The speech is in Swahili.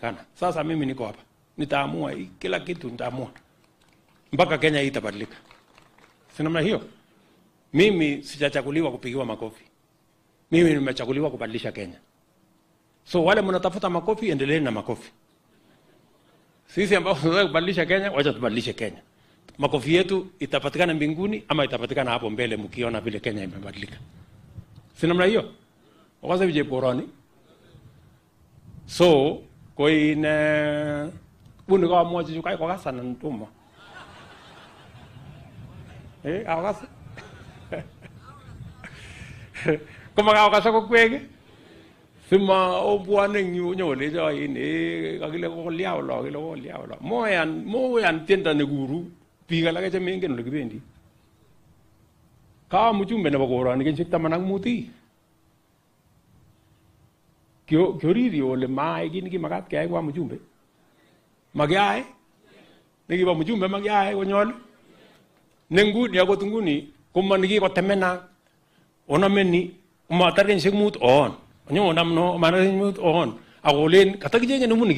inawezekana. Sasa mimi niko hapa, nitaamua hii, kila kitu nitaamua mpaka Kenya hii itabadilika. Si namna hiyo? Mimi sijachaguliwa kupigiwa makofi, mimi nimechaguliwa kubadilisha Kenya. So wale mnatafuta makofi, endeleeni na makofi. Sisi ambao tunataka kubadilisha Kenya, wacha tubadilishe Kenya. Makofi yetu itapatikana mbinguni ama itapatikana hapo mbele, mkiona vile Kenya imebadilika. Si namna hiyo? Wakaza vije poroni. So koine bunu ka mo ju kai ko ka sanan tumo. Eh, awas. Koma ka ka sa ko kwege. Sima obwane nyu nyole jo ini kakile ko liao lo kile ko liao lo. Moyan moyan tienda ne guru biik alake che mengen ole kibendi. Ka mjumbe nebo koroni kenyisiek taman ak mut ii. Kio- kioriri ole maai kit nekimakat keyai kwa mjumbe makiyai nekibo mjumbe makiyai konyol ne nguni akot nguni komo nekikotemena onameni matar kenyisiek mut oon onyo onam no matar kenyisiek mut oon akolen katakichenge nemu